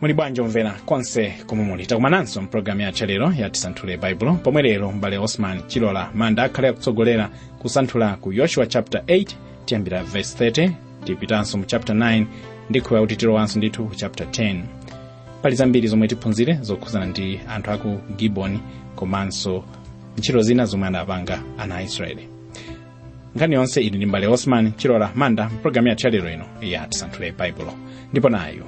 muli bwanji omvera konse komwe muli takumananso mpulogalamu yathu lero ya tisanthule baibulo pomwe lero mbale osman chilola manda akhale akutsogolera kusanthula ku yoshua chapter 8 tiyambira verse 30 tipitanso mu chapter 9 ndikhuya kuti tilowanso ndithu ku chapter 10 pali zambiri zomwe tiphunzire zokhuzana ndi anthu aku giboni komanso ntchito zina zomwe anapanga ana aisraeli nkhani yonse ili ndi mbale osman chilola manda mpulogalamu yathu yalero ino ya tisanthule baibulo ndipo nayo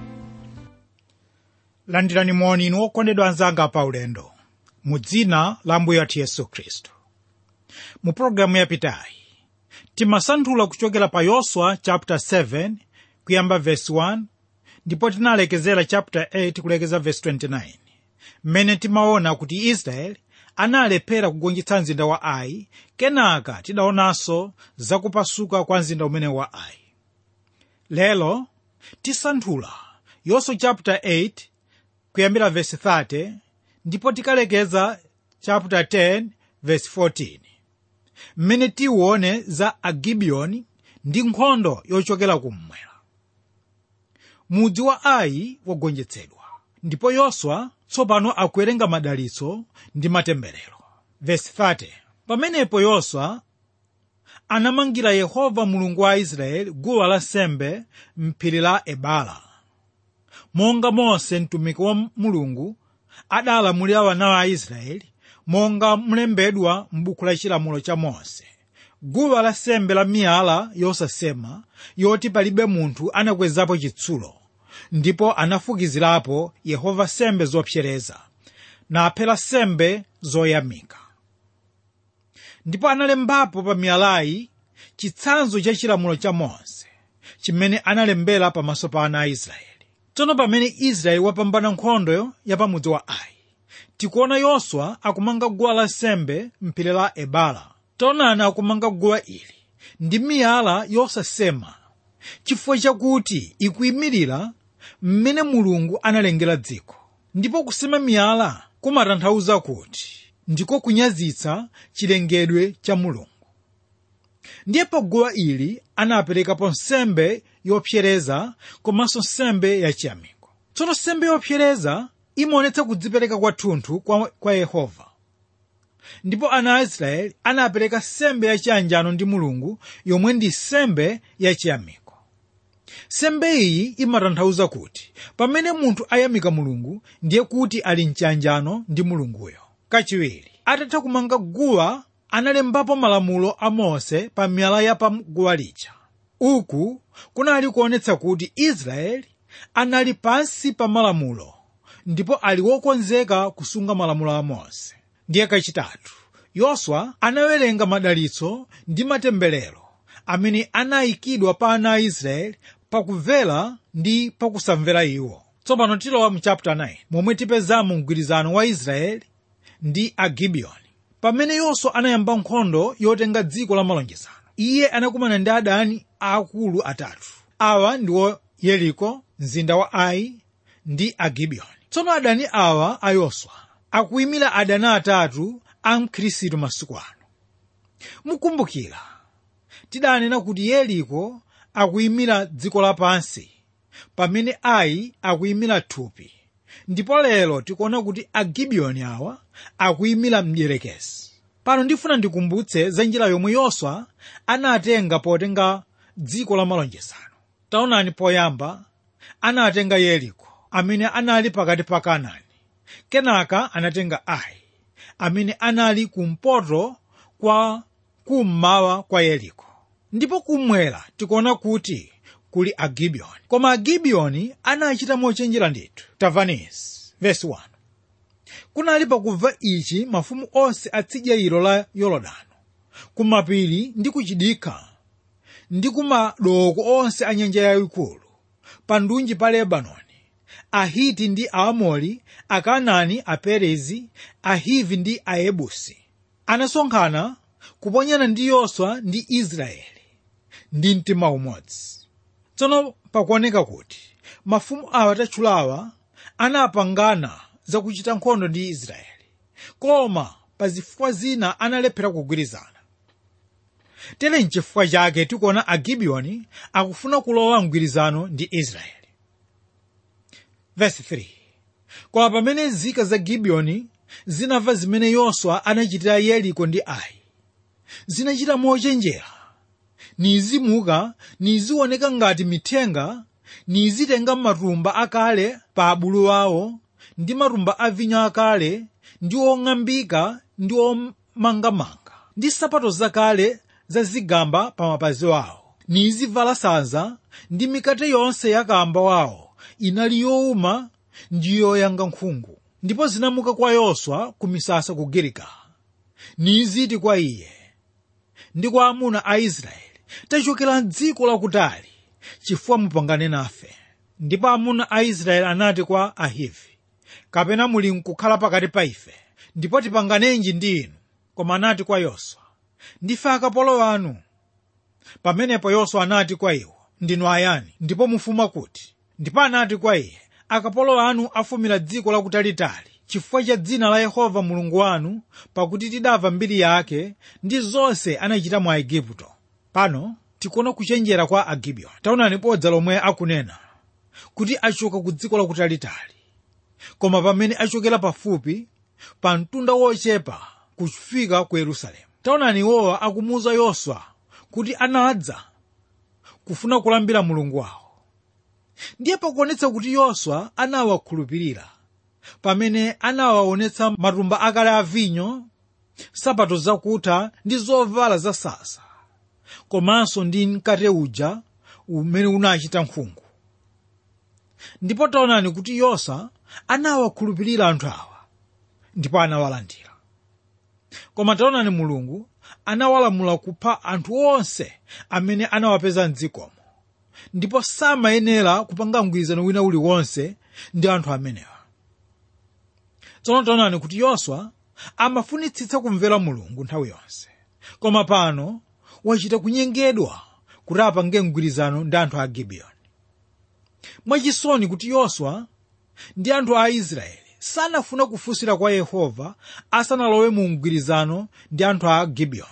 landirani moni inu okondedwa anzanga pa ulendo mu dzina la mbuye wathu yesu khristu mu pologalamu yapitayi timasanthula kuchokera pa yoswa chapter 7 kuyamba verse 1 ndipo tinalekezera chapter 8 kulekeza verse 29 mmene timaona kuti israeli analephera kugonjetsa mzinda wa ai kenaka tidaonanso zakupasuka kwa mzinda umene wa ai lero tisanthula yoswa chapter 8 kuyambira verse 30 ndipo tikalekeza chapter 10 verse 14 mmene tiwone za agibiyoni ndi nkhondo yochokera kummwera mudzi wa ai wagonjetsedwa ndipo yoswa tsopano akuwerenga madalitso ndi matemberero verse 30 pamenepo yoswa anamangira yehova mulungu wa israeli guwa lansembe m'phiri la ebala monga mose mtumiki wa mulungu adalamulira wana a israeli monga mlembedwa m'buku la chilamulo cha mose guwa lansembe la miyala yosasema yoti palibe munthu anakwezapo chitsulo ndipo anafukizirapo yehova sembe zopsereza naphera sembe zoyamika ndipo analembapo pa miyalayi chitsanzo cha chilamulo cha mose chimene analembera pamaso pa ana a israeli tsono pamene israeli wapambana nkhondo ya pamudzi wa ai tikuona yoswa akumanga guwa lansembe m'phiri la ebala taonani akumanga guwa ili ndi miyala yosasema chifukwa chakuti ikuyimirira mmene mulungu analengera dziko ndipo kusema miyala kumatanthauza kuti ndiko kunyazitsa chilengedwe cha mulungu ndiye pa guwa ili anaperekapo nsembe yopsereza komanso nsembe yachiyamiko tsono nsembe yopsereza imaonetsa kudzipereka kwathunthu kwa, kwa yehova ndipo ana a israeli anapereka nsembe yachiyanjano ndi mulungu yomwe ndi nsembe yachiyamiko nsembe iyi imatanthauza kuti pamene munthu ayamika mulungu ndiye kuti ali mchiyanjano ndi mulunguyo kachiwiri atatha kumanga guwa analembapo malamulo a mose pa miyala ya pa guwa lija uku kunali kuonetsa kuti israeli anali pansi pa malamulo ndipo ali wokonzeka kusunga malamulo a mose ndiye kachitatu yoswa anawerenga madalitso ndi matemberero amene anayikidwa pa ana a israeli pakumvera ndi pakusamvera iwo tsopano tilowa mu chapter 9 momwe tipezamo mgwirizano wa israeli ndi agibiyoni pamene yoswa anayamba nkhondo yotenga dziko la malonjezano iye anakumana ndi adani aakulu atatu awa ndiwo yeriko mzinda wa ai ndi agibiyoni tsono adani awa a yoswa akuyimira adani atatu a mkhristu masiku ano mukumbukira tidanena kuti yeriko akuyimira dziko lapansi pamene ai akuyimira thupi ndipo lero tikuona kuti agibiyoni awa akuyimira mdierekezi pano ndifuna ndikumbutse za njira yomwe yoswa anatenga potenga dziko la malonjezano taonani poyamba anatenga yeriko amene anali pakati pa kanaani kenaka anatenga ai amene anali kumpoto kwa kummawa kwa yeriko ndipo kummwera tikuona kuti kuli agibiyoni koma agibiyoni anachita mochenjera ndithu tavanisi vesi 1 kunali pakumva ichi mafumu onse atsidya ilo la yorodano kumapiri ndi kuchidikha ndi kumadoko onse a nyanja yayikulu pa ndunji pa lebanoni ahiti ndi aamori akanaani aperezi ahivi ndi ayebusi anasonkhana kuponyana ndi yoswa ndi israeli ndi mtima umodzi tsono pakuoneka kuti mafumu awa tatchulawa anapangana zakuchita nkhondo ndi israeli koma pa zifukwa zina analephera kugwirizana tere nchifukwa chake tikuona agibiyoni akufuna kulowa mgwirizano ndi israeli verse 3 koma pamene nzika za gibiyoni zinamva zimene yoswa anachitira yeriko ndi ai zinachita mochenjera nizimuka nizioneka ngati mithenga nizitenga matumba akale pa abulu awo ndi matumba a vinyo akale ndi ong'ambika ndi omangamanga ndi nsapato zakale zazigamba pa mapazi awo nizivala sanza ndi mikate yonse ya kamba wawo inali yowuma ndi yoyanga nkhungu ndipo zinamuka kwa yoswa ku misasa ku giligala niziti kwa iye ndi kwa amuna a israeli tachokera mdziko lakutali chifukwa mupangane nafe ndipo amuna a israeli anati kwa ahivi kapena muli nkukhala pakati pa ife ndipo tipanganenji ndi inu koma anati kwa yoswa ndife akapolo anu pamenepo yoswa anati kwa iwo ndinu ayani ndipo mufuma kuti ndipo anati kwa iye akapolo anu afumira dziko lakutalitali chifukwa cha dzina la yehova mulungu wanu pakuti tidamva mbiri yake ndi zonse anachita mu aigupto pano tikuona kuchenjera kwa agibiyoni taonani bodza lomwe akunena kuti achoka ku dziko lakutalitali koma pamene achokera pafupi pa mtunda wochepa kufika ku yerusalemu taonani iwowa akumuwuza yoswa kuti anadza kufuna kulambira mulungu wawo ndiye pakuonetsa kuti yoswa anawakhulupirira pamene anawaonetsa matumba akale a vinyo nsapato zakutha ndi zovala zasasa komanso ndi mkate uja umene unachita nkhungu ndipo taonani kuti yoswa anawakhulupirira anthu awa ndipo anawalandira koma taonani mulungu anawalamula kupha anthu onse amene anawapeza mdzikomo ndipo samayenera kupanga mgwirizano wina uliwonse ndi anthu amenewa tsono taonani kuti yoswa amafunitsitsa kumvera mulungu nthawi yonse koma pano wachita kunyengedwa kuti apange mgwirizano ndi anthu a gibiyoni mwachisoni kuti yoswa ndi anthu a israeli sanafuna kufunsira kwa yehova asanalowe mu mgwirizano ndi anthu a gibiyoni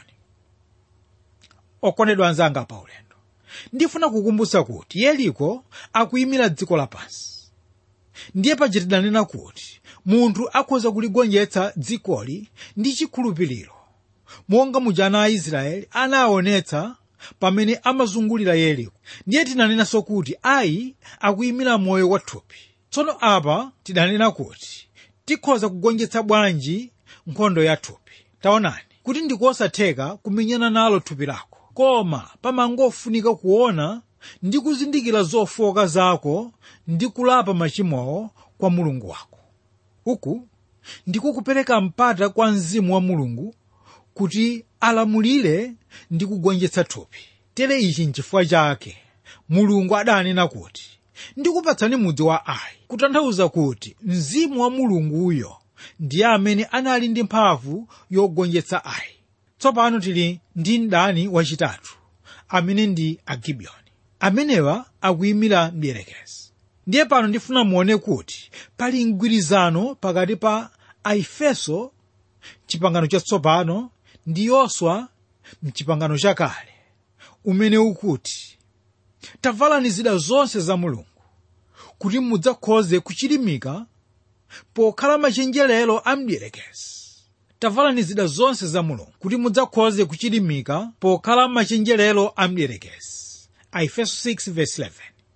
okondedwa anzanga pa ulendo ndifuna kukumbutsa kuti yeriko akuyimira dziko lapansi ndiye paja tidanena kuti munthu akhoza kuligonjetsa dzikoli ndi chikhulupiriro monga muja ana a israeli anaonetsa pamene amazungulira yeriko ndiye tinanenanso kuti ayi akuyimira moyo wathupi tsono apa tidanena kuti tikhoza kugonjetsa bwanji nkhondo ya thupi taonani kuti ndikosatheka kumenyana nalo thupi lako koma pamangofunika kuona ndi kuzindikira zofoka zako ndi kulapa machimowo kwa mulungu wako uku ndiko kupereka mpata kwa mzimu wa mulungu kuti alamulire ndi kugonjetsa thupi tere ichi nchifukwa chake mulungu adanena kuti ndikupatsani mudzi wa ai kutanthauza kuti mzimu wa mulunguyo ndiye amene anali ndi mphamvu yogonjetsa ai tsopano tili ndi mdani wachitatu amene ndi agibiyoni amenewa akuyimira mdierekezi ndiye pano ndifuna muone kuti pali mgwirizano pakati pa aefeso chipangano chatsopano ndi yoswa mchipangano chakale umene ukuti tavalani zida zonse za mulungu kuti mudzakhoze kuchilimika pokhala machenjerero a mdierekezi tavalani zida zonse za mulungu kuti mudzakhoze kuchilimika pokhala machenjerero a mdierekezi aefeso 6:11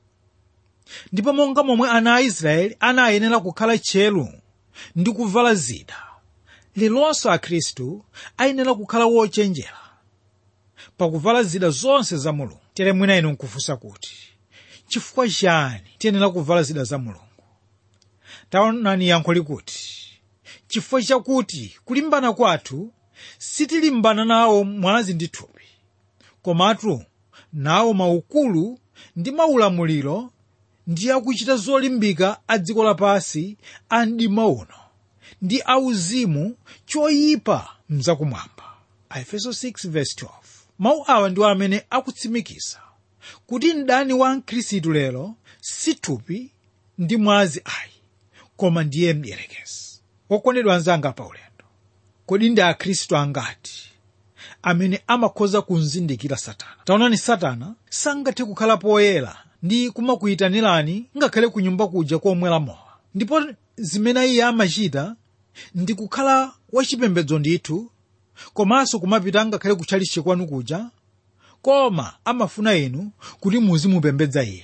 ndipo monga momwe ana a israeli anayenera kukhala tcheru ndi kuvala zida lilonso akhristu ayenera kukhala wochenjera pakuvala zida zonse za mulungu tere mwina inu nkufunsa kuti chifukwa chani tiyenera kuvala zida za mulungu taonani yankho likuti chifukwa chakuti kulimbana kwathu sitilimbana nawo mwazi ndi thupi komatu nawo maukulu ndi maulamuliro ndi akuchita zolimbika a dziko lapansi a mdima uno ndi auzimu choyipa mzakumwamba aefeso 6:12 mawu awa ndiwo amene akutsimikiza kuti mdani wa mkhristu lero si thupi ndi mwazi ayi koma ndiye mdierekezi wokondedwa anzanga pa ulendo kodi ndi akhristu angati amene amakhoza kumzindikira satana taonani satana sangathe kukhala poyera ndi kumakuyitanirani ngakhale ku nyumba kuja komwera mowa ndipo zimene iye amachita ndi kukhala wachipembedzo ndithu komanso kumapita ngakhale kutchalichi kwanu kuja koma amafuna inu kuti muzimupembedza iye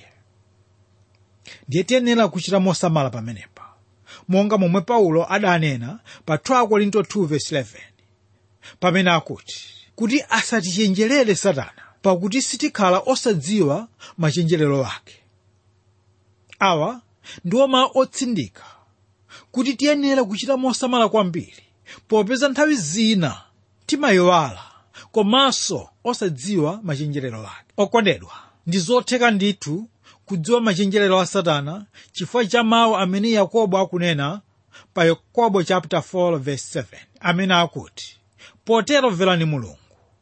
ndiye tiyenera kuchita mosamala pamenepa monga momwe paulo adanena pa 2 korinto 2:11 pamene akuti kuti asatichenjerere satana pakuti sitikhala osadziwa machenjerero ake awa ndiwo mawu otsindika kuti tiyenera kuchita mosamala kwambiri popeza nthawi zina timayowala komanso osadziwa machenjerero ake okondedwa ndi zotheka ndithu kudziwa machenjerero a satana chifukwa cha mawu amene yakobo akunena pa yakobo chapter 4 verse 7 amene akuti potero mverani mulungu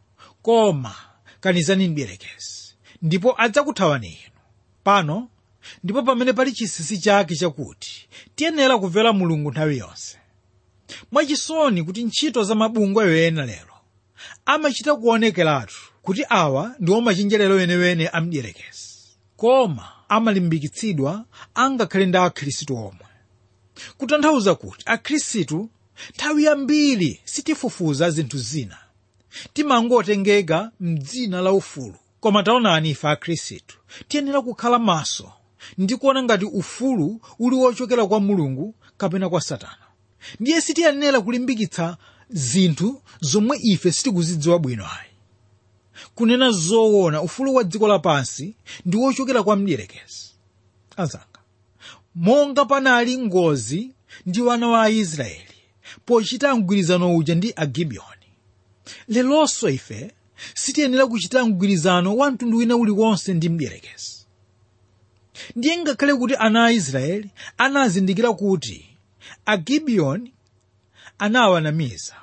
koma kanizani mdierekezi ndipo adzakuthawani inu pano ndipo pamene pali chinsinsi chake chakuti tiyenera kumvera mulungu nthawi yonse mwachisoni kuti ntchito za mabungwe ena lero amachita kuonekeratu kuti awa ndiwo machenjerero wenewene a mdierekezi koma amalimbikitsidwa angakhale ndi akhristu omwe kutanthauza kuti akhristu nthawi yambiri sitifufuza zinthu zina timangotengeka mdzina la ufulu koma taonani ife akhristu tiyenera kukhala maso ndi kuona ngati ufulu uli wochokera kwa mulungu kapena kwa satana ndiye sitiyenera kulimbikitsa zinthu zomwe ife sitikuzidziwa bwino ayi kunena zoona ufulu wa dziko lapansi ndi wochokera kwa mdierekezi anzanga monga panali ngozi ndi wana wa aisraeli pochita mgwirizano uja ndi agibiyoni lelonso ife sitiyenera kuchita mgwirizano wa mtundu wina uliwonse ndi mdierekezi ndiye ngakhale kuti ana a israeli anazindikira kuti agibiyoni anawanamiza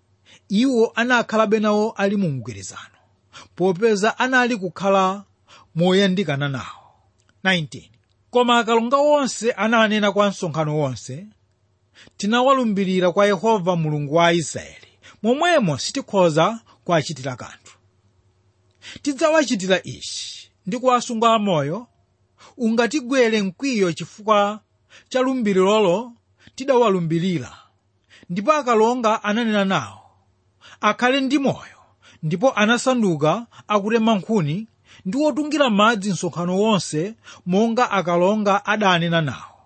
iwo anakhalabe nawo ali mu mgwirizano popeza anali kukhala moyandikana nawo 19 koma akalonga onse ananena kwa msonkhano wonse tinawalumbirira kwa yehova mulungu wa israeli momwemo sitikhoza kuachitira kanthu tidzawachitira ichi ndi kuwasunga amoyo ungatigwere mkwiyo chifukwa cha lumbiriro tidawalumbirira ndipo akalonga ananena nawo akhale ndi moyo ndipo anasanduka akutema nkhuni ndi wotungira madzi msonkhano wonse monga akalonga adanena nawo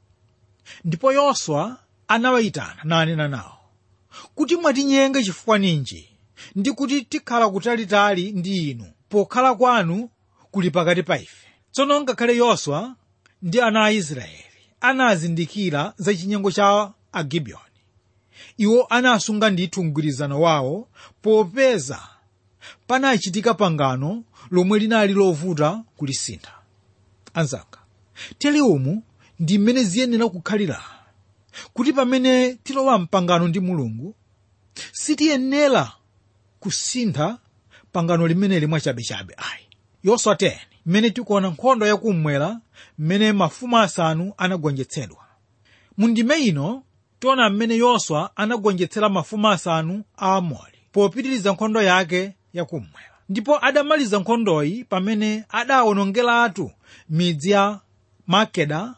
ndipo yoswa anawayitana nanena nawo kuti mwatinyenga chifukwa ninji ndi kuti tikhala kutalitali ndi inu pokhala kwanu kuli pakati pa ife tsono ngakhale yoswa ndi ana a israeli anazindikira za chinyengo cha agibiyoni iwo anasunga ndithu mgwirizano wawo popeza panachitika pangano lomwe linali lovuta kulisintha anzanga tili umu ndi mmene ziyenera kukhalira kuti pamene tilowa mpangano ndi mulungu sitiyenera kusintha pangano limeneli mwachabechabe ayi yoswa 10 mmene tikuona nkhondo yakummwera mmene mafumu asanu anagonjetsedwa mu ndime ino tiona mmene yoswa anagonjetsera mafumu asanu a amori popitiriza nkhondo yake yakummwera ndipo adamaliza nkhondoyi pamene adawonongeratu midzi ya makeda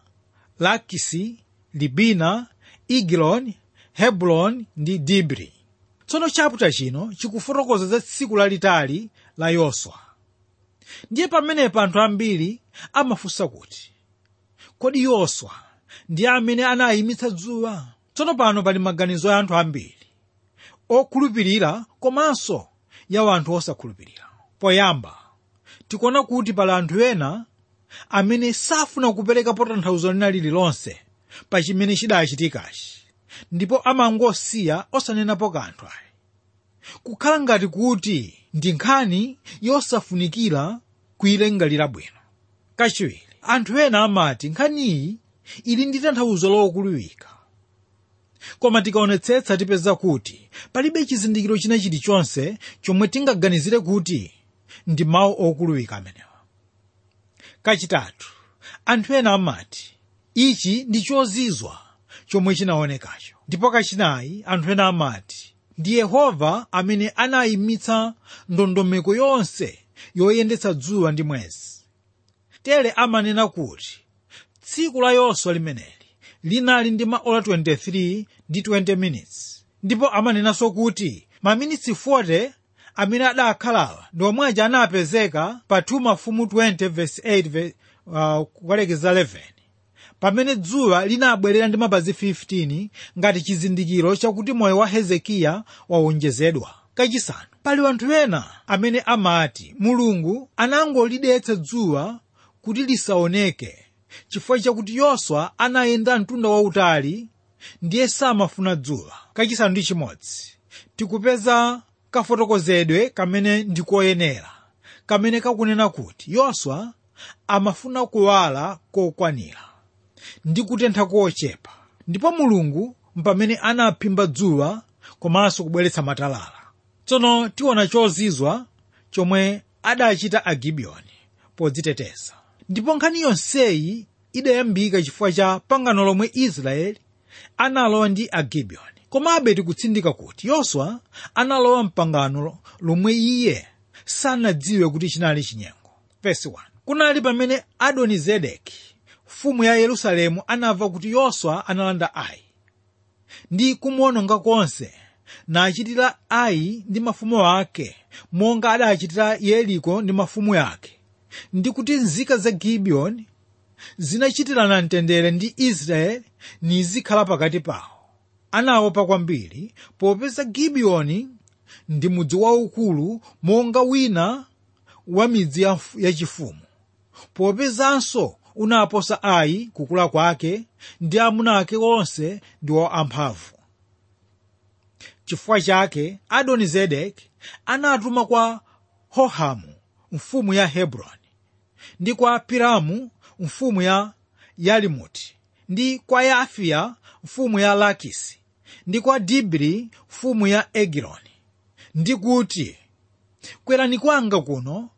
lakisi libina igiloni hebroni ndi dibri tsono chaputa chino chikufotokoza za tsiku lalitali la yoswa ndiye pamenepo anthu ambiri amafunsa kuti kodi yoswa ndi amene anayimitsa dzuwa tsono pano pali maganizo ya anthu ambiri okhulupirira komanso ya anthu osakhulupirira poyamba tikuona kuti pali anthu ena amene safuna kupereka tanthauzo lina lililonse pa chimene chidachitikachi ndipo amangosiya osanenapo kanthu ayi kukhala ngati kuti ndi nkhani yosafunikira kuyilingalira bwino kachiwiri anthu ena amati nkhaniyi ili ndi tanthauzo lokuluwika koma tikaonetsetsa tipeza kuti palibe chizindikiro china chilichonse chomwe tingaganizire kuti ndi mawu okuluwika amenewa kachitatu anthu ena amati ichi ndi chozizwa chomwe chinaonekacho ndipo kachinayi anthu ena amati ndi yehova amene anayimitsa ndondomeko yonse yoyendetsa dzuwa ndi mwezi tere amanena kuti tsiku la yoswa limeneli linali ndi maola 23 ndi 20 minutes ndipo amanenanso kuti maminitsi 40 amene adakhalawa ndi omwe aja anapezeka pa 2 mafumu 20 verse 8 ve- uh, kukalekeza 11 pamene dzuwa linabwerera ndi mapazi 15 ngati chizindikiro chakuti moyo wa hezekiya wawonjezedwa kachisanu pali anthu ena amene amati mulungu anangolidetsa dzuwa kuti lisaoneke chifukwa chakuti yoswa anayenda mtunda wautali ndiye samafuna dzuwa kachisanu ndi chimodzi tikupeza kafotokozedwe kamene ndikoyenera kamene kakunena kuti yoswa amafuna kuwala kokwanira ndi kutentha kochepa ndipo mulungu mpamene anaphimba dzuwa komanso kubweretsa matalala tsono tiona chozizwa chomwe adachita agibiyoni podziteteza ndipo nkhani yonseyi idayambika chifukwa cha pangano lomwe israeli analowa ndi agibiyoni komabe tikutsindika kuti yoswa analowa mpangano lomwe iye sanadziwe kuti chinali chinyengo Verse 1. kunali pamene adonizedeki mfumu ya yerusalemu anamva kuti yoswa analanda ayi ndi kumuwononga konse nachitira ayi ndi mafumu ake monga adachitira yeriko ndi mafumu yake ndi kuti nzika za gibiyoni zinachitirana mtendere ndi israeli nizikhala pakati pawo anaopa kwambiri popeza gibiyoni ndi mudzi waukulu monga wina wa midzi ya- yachifumu popezanso unaposa ayi kukula kwake ndi amuna ake onse ndiwo amphamvu chifukwa chake adonizedeki anatuma kwa hohamu mfumu ya hebroni ndi kwa piramu mfumu ya yalimuti ndi kwa yafiya mfumu ya lakisi ndi kwa dibri mfumu ya egiloni ndi kuti kwerani kwanga kuno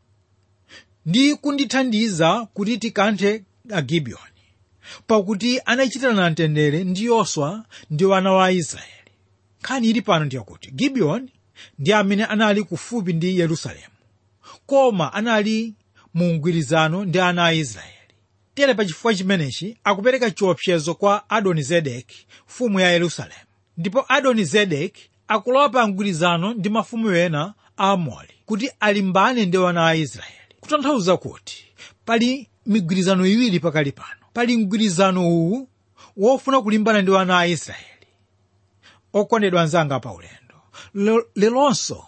ndi kundithandiza kuti tikanthe agibiyoni pakuti anachitirana mtendere ndi yoswa ndi wana wa israeli nkhani ili pano ndiyakuti gibiyoni ndi amene anali kufupi ndi yerusalemu koma anali mu mgwirizano ndi ana a israeli tere pa chifukwa chimenechi akupereka chiopsezo kwa adonizedeki mfumu ya yerusalemu ndipo adonizedeki akulowa pa mgwirizano ndi mafumu ena a amori kuti alimbane ndi ana a israeli kutanthauza kuti pali migwirizano iwiri pakali pano pali mgwirizano uwu wofuna kulimbana ndi ana a israeli okondedwa anzanga pa ulendo Lo- lelonso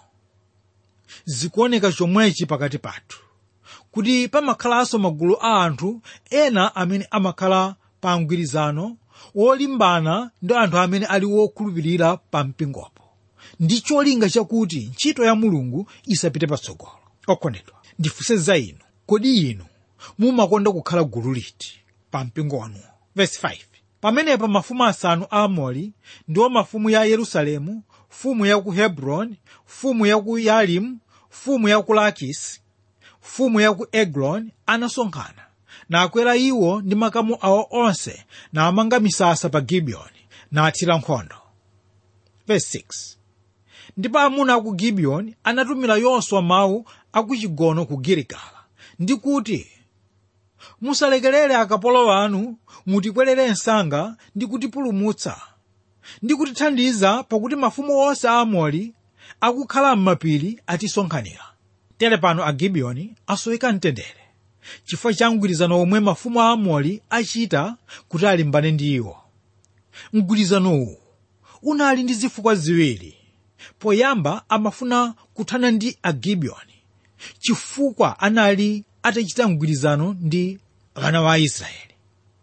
zikuoneka chomwechi pakati pathu kuti pamakhalanso magulu a anthu ena amene amakhala pa mgwirizano wolimbana ndi anthu amene ali wokhulupirira pa mpingopo ndi cholinga chakuti ntchito ya mulungu isapite patsogolo okondedwa ndifunse za inu kodi inu mumakonda kukhala gulu liti pa mpingo wanuwo verse 5 pamenepo mafumu asanu a amori ndiwo mafumu ya yerusalemu mfumu ya ku hebroni mfumu ya ku yalimu mfumu ya ku lakisi mfumu ya ku egloni anasonkhana nakwera iwo ndi makamu awo onse namanga misasa pa gibiyoni nathira nkhondo verse 6 ndipo amuna aku gibiyoni anatumira yoswa mawu akuchigono ku giligala ndi kuti musalekerere akapolo anu mutikwerere msanga ndi kutipulumutsa ndi kutithandiza pakuti mafumu onse a amori akukhala m'mapiri atisonkhanira tere pano agibiyoni asoweka mtendere chifukwa cha mgwirizano omwe mafumu a amori achita kuti alimbane ndi iwo mgwirizano uwu unali ndi zifukwa ziwiri poyamba amafuna kuthana ndi agibiyoni chifukwa anali atachita mgwirizano ndi ana wa israeli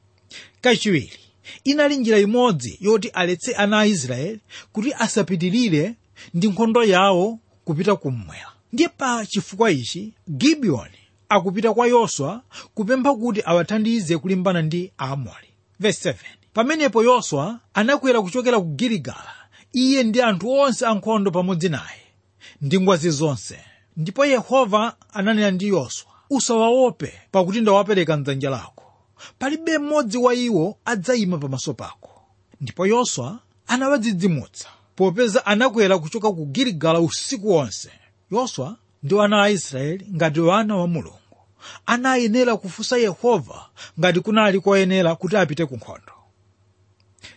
kachiwiri inali njira imodzi yoti aletse ana a israeli kuti asapitirire ndi nkhondo yawo kupita kummwera ndiye pa chifukwa ichi gibiyoni akupita kwa yoswa kupempha kuti awathandize kulimbana ndi aamori verse 7 pamenepo yoswa anakwera kuchokera ku giligala iye ndi anthu onse ankhondo pamodzi naye ndi ngwazi zonse ndipo yehova ananena ndi yoswa usawaope pakuti ndawapereka mdzanja lako palibe mmodzi wa iwo adzayima pamaso pako ndipo yoswa anawadzidzimutsa popeza anakwera kuchoka ku giligala usiku wonse yoswa ndi ana a israeli ngati wana wa mulungu anayenera kufunsa yehova ngati kunali koyenera kuti apite ku nkhondo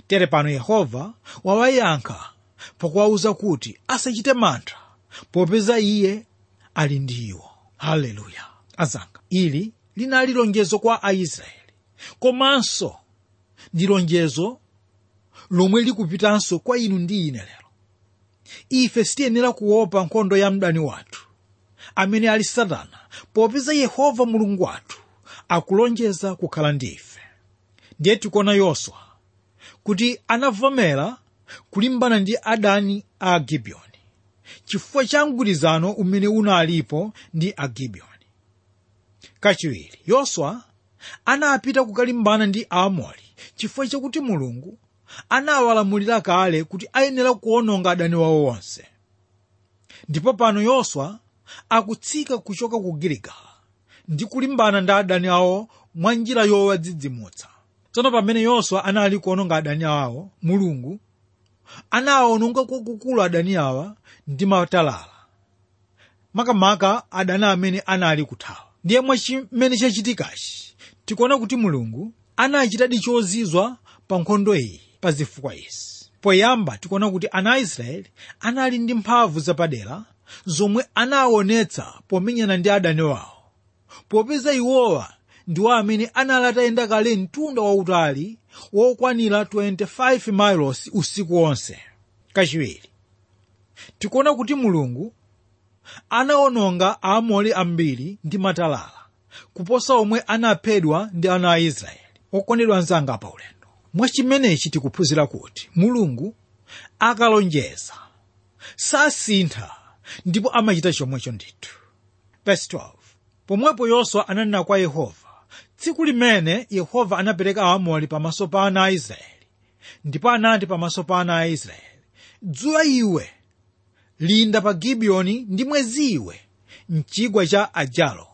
tere pano yehova wawayankha pakuwawuza kuti asachite mantha popeza iye ali ndi iwo haleluya azanga ili linali lonjezo kwa aisraeli komanso ndi lonjezo lomwe likupitanso kwa inu ndi ine lero ife sitiyenera kuopa nkhondo ya mdani wathu amene ali satana popeza yehova mulungu wathu akulonjeza kukhala ndi ife ndiye tikuona yoswa kuti anavomera kulimbana ndi adani a agibiyoni chifukwa cha mgwirizano umene unalipo ndi agibiyoni kachiwiri yoswa anapita kukalimbana ndi aamori chifukwa chakuti mulungu anawalamulira kale kuti ayenera kuononga adani wawo onse ndipo pano yoswa akutsika kuchoka ku giligala ndi kulimbana ndi adani awo mwa njira yowadzidzimutsa tsono pamene yoswa anali kuononga adani awo mulungu anawaononga kwakukulu adani awa ndi matalala makamaka adani amene anali kuthawa ndiye mwa chimene chachitikachi tikuona kuti mulungu anachitadi chozizwa pa nkhondo iyi pa zifukwa izi poyamba tikuona kuti ana aisraeli anali ndi mphamvu zapadera zomwe anaonetsa pomenyana ndi adani wawo popeza iwowa ndiwo amene anali atayenda kale mtunda wautali wokwanira 25 miles usiku wonse kachiwiri tikuona kuti mulungu anaononga aamori ambiri ndi matalala kuposa omwe anaphedwa ndi ana a israeli okondedwa anzanga pa ulendo mwachimenechi tikuphunzira kuti mulungu akalonjeza sasintha ndipo amachita chomwecho ndithu verse 12 pomwepo yoswa ananena kwa yehova tsiku limene yehova anapereka aamori pamaso pa ana a israeli ndipo anati pamaso pa ana a israeli dzuwa iwe linda pa gibiyoni ndi mwezi iwe mchigwa cha ajalo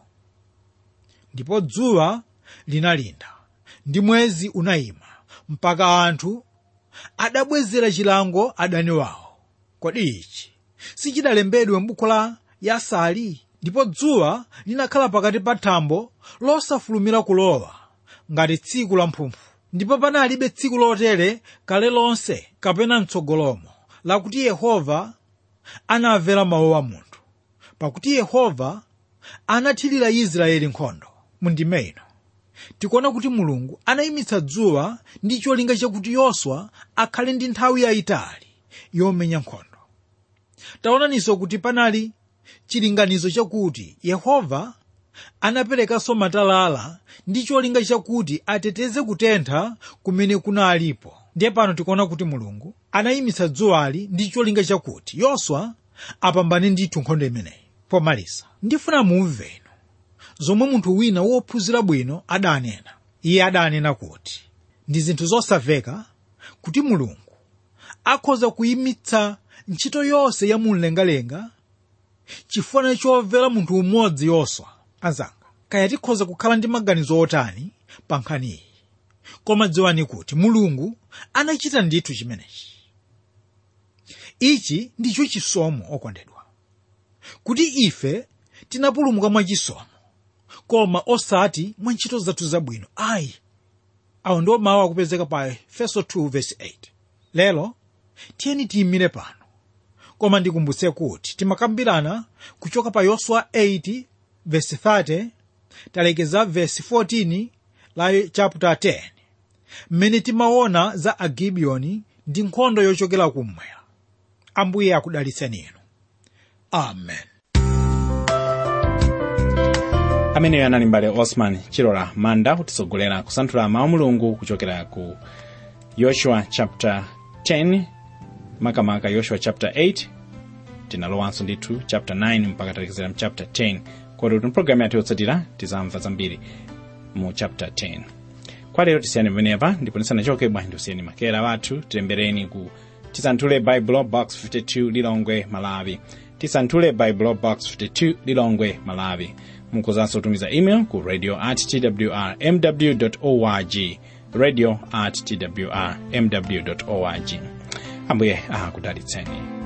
ndipo dzuwa linalinda ndi mwezi unayima mpaka anthu adabwezera chilango adani wawo kodi ichi sichidalembedwe m'buku la yasali ndipo dzuwa linakhala pakati pa thambo losafulumira kulowa ngati tsiku la mphumphu ndipo panalibe tsiku lotere kale lonse kapena mtsogolomo lakuti yehova anamvera mawu a munthu pakuti yehova anathirira israeli nkhondo mundime ino tikuona kuti mulungu anayimitsa dzuwa ndi cholinga chakuti yoswa akhale ndi nthawi yayitali yomenya nkhondo taonaninso kuti panali chilinganizo chakuti yehova anaperekanso matalala ndi cholinga chakuti ateteze kutentha kumene kunalipo ndiye pano tikuona kuti mulungu anayimitsa dzuwali ndi cholinga chakuti yoswa apambane ndithu nkhondo imeneyi pomaliza ndifuna mumve ino zomwe munthu wina wophunzira bwino adanena iye adanena kuti ndi zinthu zosamveka kuti mulungu akhoza kuyimitsa ntchito yonse ya mumlengalenga chifukwa chomvera munthu umodzi yoswa anzanga kaya tikhoza kukhala ndi maganizo otani pa nkhani iyi koma dziwani kuti mulungu anachita ndithu chimenechi ichi ndicho chisomo okondedwa kuti ife tinapulumuka mwachisomo koma osati mwa ntchito zathu zabwino ayi awo ndiwo mawu akupezeka pa efeso 2:8 lero tiyeni tiyimire pano koma ndikumbutse kuti timakambirana kuchoka pa yoswa 8 verse 30 talekeza verse 14 la chapter 10 mmene timaona za agibiyoni ndi nkhondo yochokera kummwera ambuye akudalitseni inu amen ameneyo anali mbale osman chilola manda kutisogolera kusanthula mawu mulungu kuchokera ku yoshua chapter 10 makamaka yoshua chapter 8 tinalowanso ndithu chapter 9 mpaka talekezera mu chapter 10 kodi kuti mpulogalamu yathu yotsatira tizamva zambiri mu chapter 10 kwa lero tisiyani pamenepa ndipo ndisanachoke bwanji ndisiyeni makera wathu tilembereni ku tisanthule bible box 52 lilongwe malawi tisanthule bible box 52 lilongwe malawi mukuzanso kutumiza email ku radio at twr mw org radio at twr mw org ambuye akudalitseni